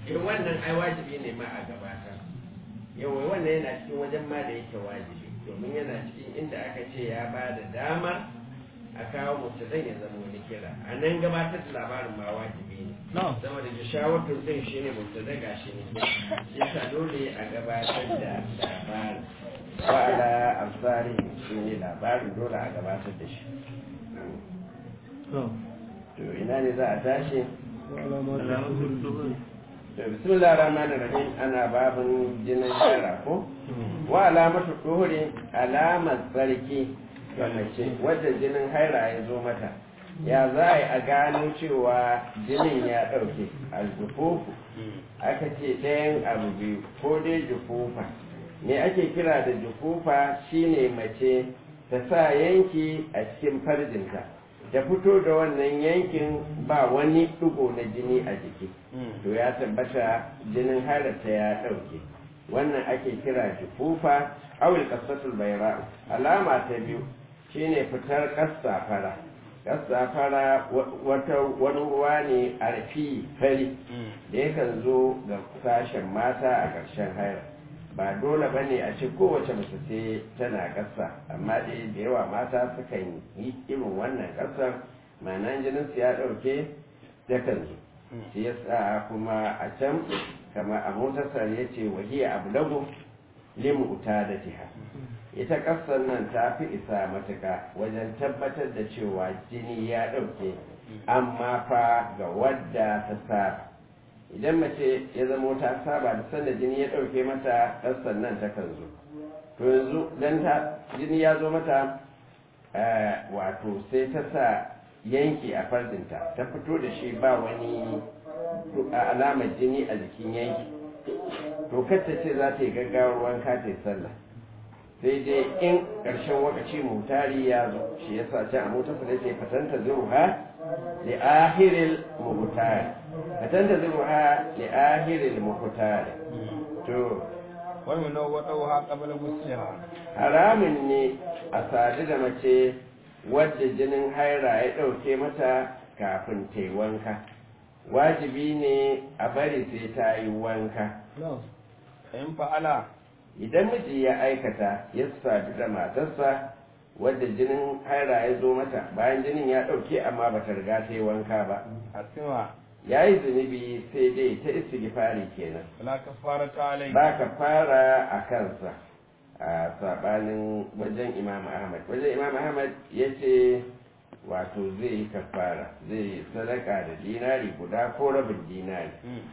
eh wannan ai wajibi ne ma a gabatar yawa wannan yana cikin wajen ma da yake wajibi domin yana cikin inda aka ce ya ba da damar a kawo mubtadan ya zama wani kira a nan gabatar da labarin ma wajibi ne saboda jishawatun din shi ne mubtada ga shi ne yasa dole a gabatar da labarin wa'ala amsari shi ne labarin dole a gabatar da shi to ina ne za a tashi da bismillah rahman rahim ana babin jinin shara ko wa alamatu duhuri alamar tsarki ga mace wadda jinin haira ya zo mata ya za a yi a gano cewa jinin ya ɗauke aljufufu aka ce ɗayan abu biyu ko dai jufufa me ake kira da jufufa shine mace ta sa yanki a cikin farjinta ta fito da wannan yankin ba wani ɗigo na jini a jiki to ya tabbata jinin harata ya ɗauke wannan ake kira jufufa awil kasatul bayra alama ta biyu shine fitar ƙasa fara ƙasa fara wata wani ruwa ne a rafi fari da yakan zo ga sashen mata a ƙarshen haira ba dole ba ne a ce kowace mace sai tana ƙasa amma dai da yawa mata sukan yi irin wannan ƙasar ma'anan jinin su ya ɗauke yakan zo shi yasa kuma a can kama a motasar ya ce wahiya abu lagu limu uta da jiha ita ƙasar nan ta fi isa matuka wajen tabbatar da cewa jini ya ɗauke amma fa ga wadda ta saba idan mace ya zamo ta saba da sanda jini ya ɗauke mata ƙasar nan ta kan zo to yanzu don ta jini ya zo mata wato sai ta sa yanki a farjinta ta fito da shi ba wani alamar jini a jikin yanki to kacce ce za ta yi gaggawar wanka ta yi sallah sai dai in ƙarshen wakaci mutari ya zo shi ya sa can a motarsa da ce fatanta zuruha li ahiril mutari fatanta zuruha li ahiril mutari to wani na waɗauha ƙabar musulma haramun ne a sadu da mace wadda jinin haira ya ɗauke mata kafin ta yi wanka wajibi ne a bari sai ta yi wanka in fa'ala idan miji ya aikata ya sadu da matarsa wadda jinin haira ya zo mata bayan jinin ya ɗauke amma ba ta riga ta yi wanka ba asima ya yi zunubi sai dai ta istighfari kenan wala kafara ta alai ba ka fara a kansa a sabanin wajen imam ahmad wajen imam ahmad ya ce wato zai yi kafara zai sadaka da dinari guda ko rabin dinari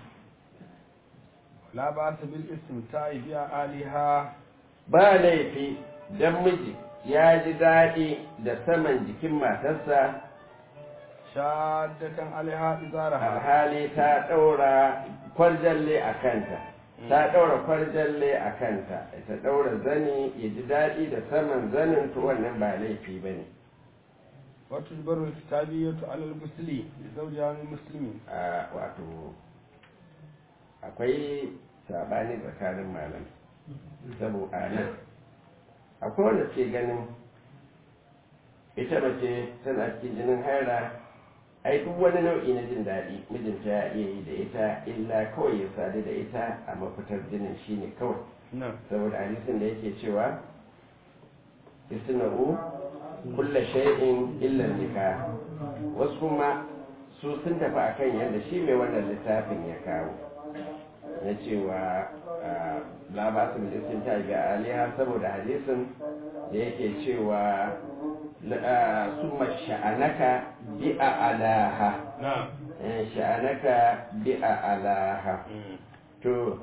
la ba ta bil istimta'i biya aliha ba laifi don miji ya ji daɗi da saman jikin matarsa shaddatan alaiha izaraha alhali ta ɗaura kwarjalle a kanta ta ɗaura kwarjalle a kanta ta ɗaura zani ya ji daɗi da saman zanin to wannan ba laifi ba ne wato barul kitabiyatu alal musli zawja min muslimi a wato akwai sabani tsakanin malam saboda nan akwai wanda ke ganin ita mace tana cikin jinin haira ai duk wani nau'i na jin daɗi mijinta ya iya yi da ita illa kawai ya sadu da ita a mafitar jinin shine kawai na saboda hadisin da yake cewa isna'u kulla shay'in illa nikah wasu kuma su sun tafi akan yadda shi mai wannan littafin ya kawo na cewa la ba su bilistin ta ga aliha saboda hadisin da yake cewa summa sha'anaka bi a alaha na Eh, sha'anaka bi a alaha to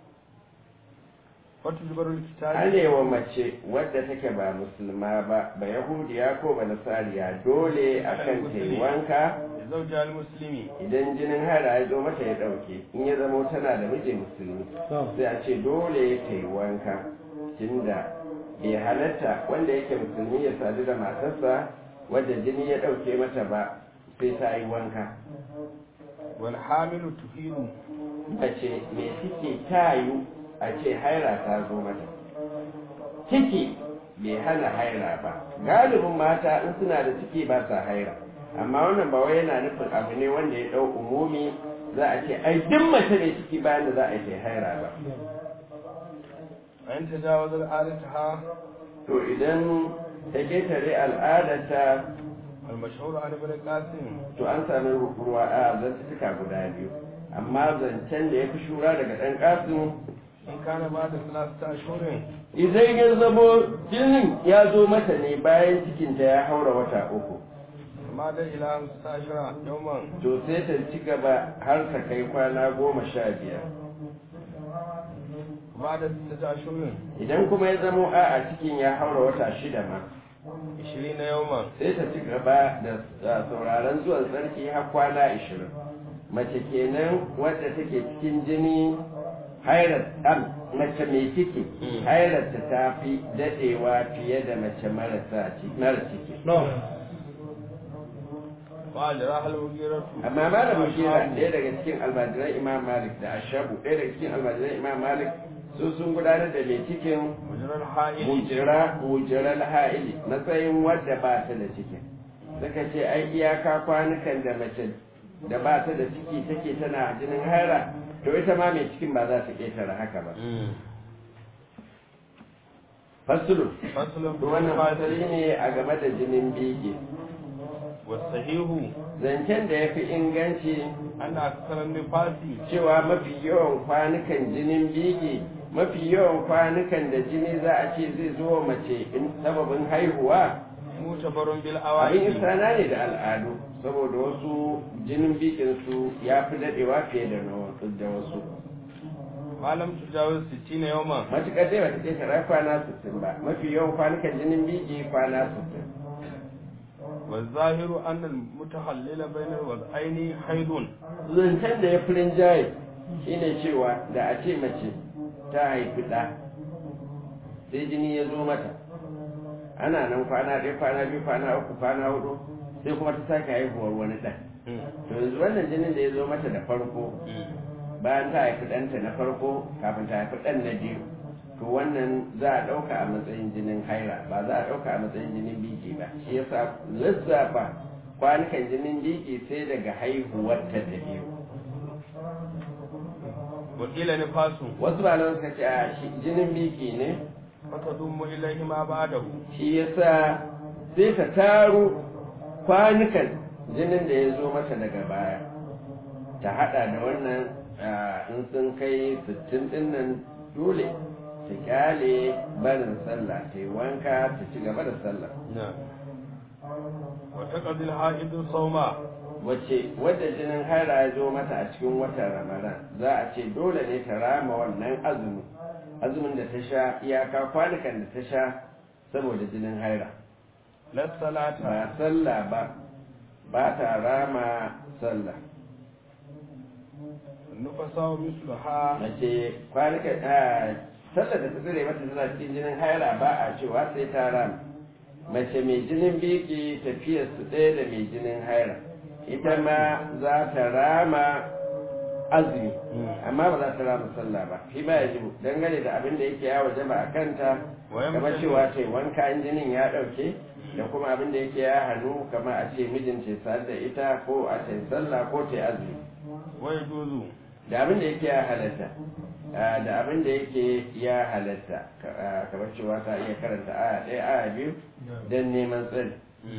wato barul kitabi arewa mace wadda take ba musulma ba ba yahudiya ko ba nasariya dole akan ta yi wanka zawja al muslimi idan jinin hara ya zo mata ya ɗauke in ya zamo tana da miji musulmi sai a ce dole ta yi wanka tunda bai halatta wanda yake musulmi ya sadu da matarsa wadda jini ya ɗauke mata ba sai ta yi wanka wal hamilu tuhilu mace mai ciki ta yi a ce haira ta zo mata ciki bai hana haira ba galibin mata in suna da ciki ba sa haira amma wannan ba wai yana nufin abu ne wanda ya ɗau umumi za a ce ai duk mace mai ciki bayan da za a yi ta haira ba an ta jawo al'adata to idan ta ketare al'adarta المشهور عن ابن القاسم to an sami ruwa a zantuka guda biyu amma zancen da ya fi shura daga ɗan ƙasin in kana ba da ثلاثة أشهر idan ya zamo jinin ya zo mata ne bayan cikinta ya haura wata uku ما da إلى خمسة عشر يوما to sai ta ci gaba har ta kai kwana goma sha biyar بعد ستة أشهر idan kuma ya zamo a a cikin ya haura wata shida ma عشرين يوما sai ta ci gaba da da sauraron zuwan sarki har kwana ashirin mace kenan wadda take cikin jini hairar ɗan mace mai ciki hairarta ta fi daɗewa fiye da mace marasa ci- mara ciki وأجراها المغيرة amma malamin shira ɗaya daga cikin almajiran imam malik da ashabu ɗaya daga cikin almajiran imam malik su sun gudanar da mai cikin مجرى الحائل mujira mujiral ha'ili matsayin wadda ba ta da cikin suka ce ai iyaka kwanukan da mace da ba ta da ciki take tana jinin haira to ita ma mai cikin ba za ta ƙetare haka ba fasulu فصل to wannan fasali ne a game da jinin bege والصحيح zancen da ya fi inganci أن أكثر النفاس cewa mafi yawan kwanukan jinin bege mafi yawan kwanukan da jini za a ce zai zo wa mace in sababin haihuwa معتبر abin بالأوائل isana ne da al'adu saboda wasu jinin bikin su ya fi dadewa fiye da na wasu da wasu ما لم تجاوز ستين يوما matuƙar dai bata ƙetare kwana 60 ba mafi yawan kwanukan jinin biki kwana 60 والظاهر أن المتحلل بين الوضعين حيض zancen da ya fi rinjaye shine cewa da a ce mace ta haifi ɗa sai jini ya zo mata ana nan kwana ɗaya kwana biyu kwana uku kwana hudu sai kuma ta sake haihuwar wani ɗan to yanzu wannan jinin da ya zo mata da farko bayan ta haifi ɗanta na farko kafin ta haifi ɗan na biyu to wannan za a ɗauka a matsayin jinin haira ba za a ɗauka a matsayin jinin biki ba shi yasa lissafa kwanukan jinin biki sai daga haihuwarta da biyu وقيل نفاس wasu malaman suka ce a shi jinin biki ne فتضم إليه ما بعده shi yasa sai ta taro kwanukan jinin da ya zo mata daga baya ta hada da wannan ah, in sun kai sittin din nan dole ta kyale barin sallah ta yi wanka ta ci gaba da sallah نعم وتقضي الحائض الصوم wacce wadda jinin haira ya zo mata a cikin watan ramadan za a ce dole ne ta rama wannan azumi azumin da ta sha iyaka kwanukan da ta sha saboda jinin haira لا الصلاة ba sallah ba ba ta rama sallah النفساء مثلها mace kwanukan a sallah da ta tsire mata tana cikin jinin haira ba a cewa sai ta rama mace mai jinin biki tafiyar su ɗaya da mai jinin haira ita ma za ta rama azumi amma ba za ta rama sallah ba shi ba ya jibu dangane da abin da yake ya waje ba a kanta Wayan kamar mutum- cewa ta yi wanka in jinin ya ɗauke da kuma abin da yake ya hannu kamar a ce mijin ce sa da ita ko a ta yi sallah ko ta yi azumi ويجوز da abin da yake ya halatta ah, da abin da yake ya halatta ka- ah, kamar cewa ta iya karanta aya ɗaya aya biyu don neman tsari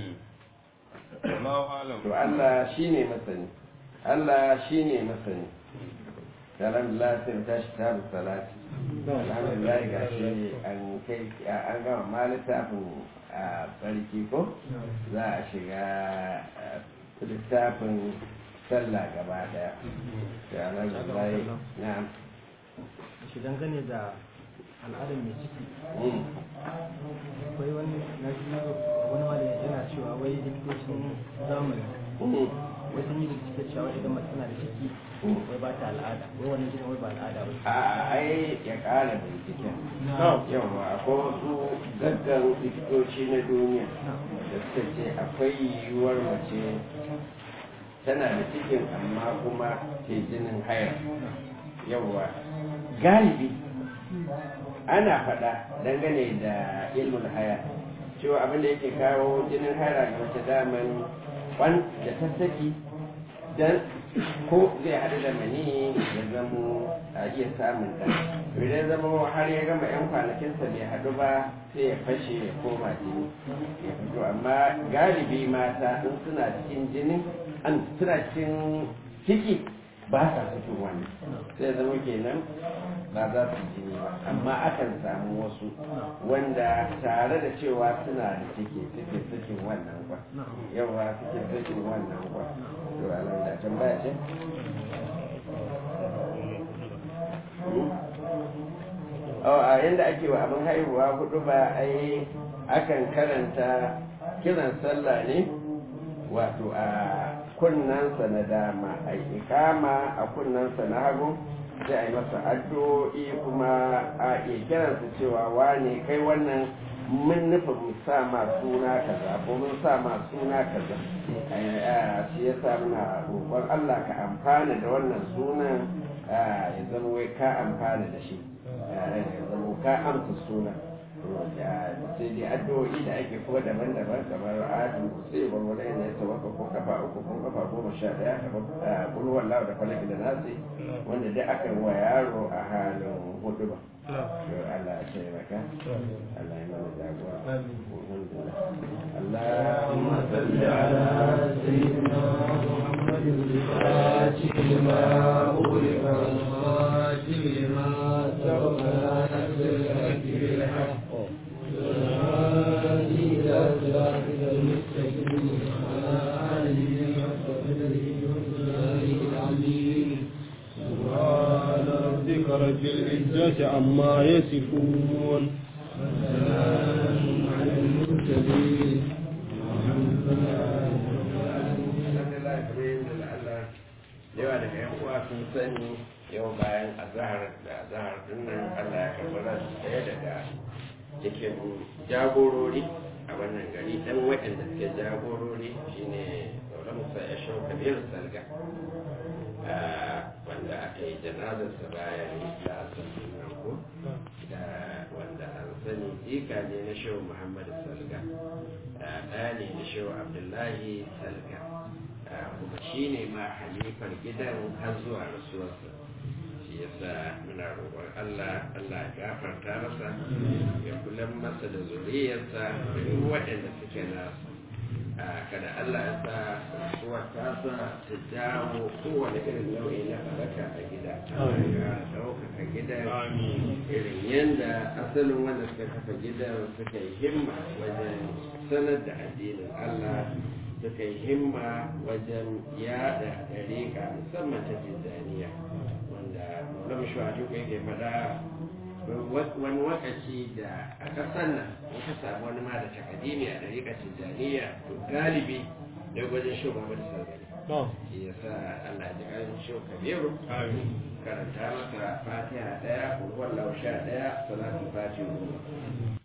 الله أعلم to Allah shi ne masani Allah shi ne masani alhamdulillah sai mu tashi tabu salati alhamdulillah ga shi an kai an gama ma littafin a tsarki ko za a shiga ah, littafin sallah gaba daya da alhamdulillah na'am shi dangane da al'adar mai ciki Mm. akwai wani na ji wani malami yana cewa wai likitocin zamani Mm. wai sun yi bincike cewa idan mace tana da ciki wai ba ta al'ada wai wannan jinin wai ba al'ada ba a ai ya kara binciken yawa akwai wasu gaggan likitoci na duniya da suka ce akwai yiwuwar mace tana da cikin amma kuma ke jinin haya yawa galibi ana faɗa dangane da ilmul haya cewa abin da yake kawo jinin haya ga mace daman kwan da ta saki dan ko zai haɗu da mani ya zamo a iya samun ɗan idan zama har ya gama yan kwanakinsa bai haɗu ba sai ya fashe ya koma jini ya fito amma galibi mata in suna cikin jinin an suna cikin ciki ba sa fito wannan sai zama kenan ba za su jini ba amma akan samu wasu wanda tare da cewa suna da ciki suke sakin wannan kwa yawa suke sakin wannan kwa to anan da tambaya ce a yadda ake wa abin haihuwa hudu ba ai akan karanta kiran sallah ne wato a kunnansa na dama a ikama a kunnansa na hagu sai a yi masa addu'o'i kuma a iya kiransa cewa wane kai wannan mun nufin mu sa ma suna kaza ko mun sa ma suna kaza shi ya sa muna roƙon Allah ka amfana da wannan sunan ya zama wai ka amfana da shi ya zama ka amsa sunan sai dai addu'o'i da ake kuma daban-daban kamar adu sai ban wani yana ya tawaka ko kafa uku ko kafa goma sha daya kamar kulwar lawa da falaki da nasi wanda dai aka wa yaro a halin hudu ba Allah ya ce maka Allah ya mana jagora اللهم صل على سيدنا محمد الفاتح لما أغلق والخاتم لما سبق ناصر الحق بالحق والهادي إلى صراطك المستقيم وعلى آله حق قدره ومقداره العظيم سبحان ربك رب العزة عما يصفون وسلام على المرسلين والحمد لله yawa daga yan uwa sun sani yau bayan azahar da azahar dinnan Allah ya karɓi ran ɗaya daga cikin jagorori a wannan gari dan waɗanda suke jagorori shine Maula Musa ya shau Kabir Salga wanda aka yi janazarsa bayan da asibiti nan ko da wanda an sani jika ne na shehu Muhammadu Salga ɗaya ne na shehu Abdullahi Salga kuma shi ne ma halifar gidan har zuwa rasuwarsa shi yasa muna roƙon Allah Allah ya gafarta masa ya kula masa da zuriyarsa da duk waɗanda suke nasu kada Allah ya sa rasuwar tasa ta jawo kowane irin nau'i na halaka a gida ya ɗaukaka gidan irin yadda asalin wanda suka kafa gidan suka yi himma wajen sanar da addinin Allah suka yi himma wajen yada ɗariƙa musamman ta tijjaniya wanda maulama shuhatu kai ke faɗa wani wakaci da a ƙasar nan muka samu wani ma da takadimi a ɗariƙa tijjaniya to galibi da wajen shugaba da sargani shi ya sa Allah ji ƙarin shi kabiru karanta masa fatiha ɗaya kulhuwar lausha ɗaya salatu fatiha